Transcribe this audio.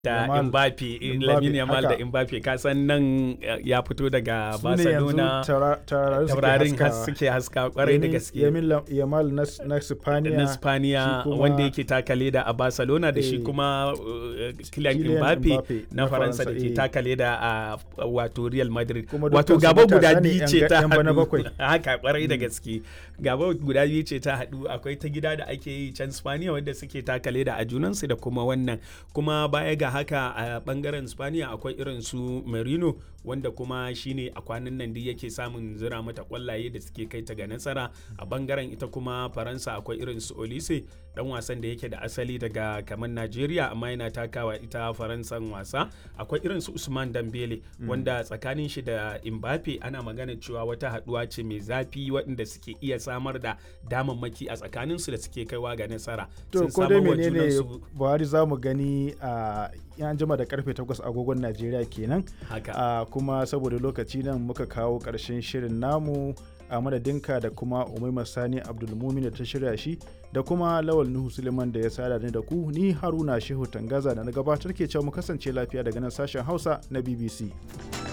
da Yamal- Mbappe Mbappe, Lamine Yamal da haka. Mbappe ka san nan eh, ya fito daga Su ne yanzu Barcelona taura- taurarin suke taurarin has haskawa. suke haska kwarai da Yamin- gaske Yamin Lam- Yamal na s- na Spaniya. na Spaniya shi kuma- wanda yake taka leda a Barcelona da shi Eh, kuma uh, Kylian Kylian Mbappe Mbappe na na Faransa da Faransa, ke eh. taka leda a a wato Real Madrid Kuma wato dukkansu gaba matasa guda ne biyu yan ce ga- ta yan bana haɗu bakwai. haka kwarai da gaske gaba guda biyu ce ta haɗu akwai ta gida da ake yi can Spaniya wanda suke taka leda a junansu da kuma wannan kuma baya ga haka a bangaren Spaniya akwai irin su Merino wanda kuma shine a kwanan nan duk yake samun zira mata kwallaye da suke kai ta ga nasara a bangaren ita kuma Faransa akwai irin su Olise dan wasan da yake da asali daga kamar Najeriya amma yana takawa ita Faransan wasa akwai irin su Usman Dambele wanda tsakanin shi da Mbappe ana magana cewa wata haduwa ce mai zafi waɗanda suke iya samar da damammaki a tsakanin su da suke kaiwa ga nasara To Sun ko dai samar wa menene junansu Buhari za mu gani a yan jima da karfe 8 agogon Najeriya kenan. haka a kuma saboda lokaci nan muka kawo ƙarshen shirin namu a madadinka da kuma umaima sani abdulmumin da ta shirya shi da kuma lawal nuhu suleiman da ya sada ni da ku ni haruna shehu tangaza da na gabatar ke cewa mu kasance lafiya daga nan sashen hausa na bbc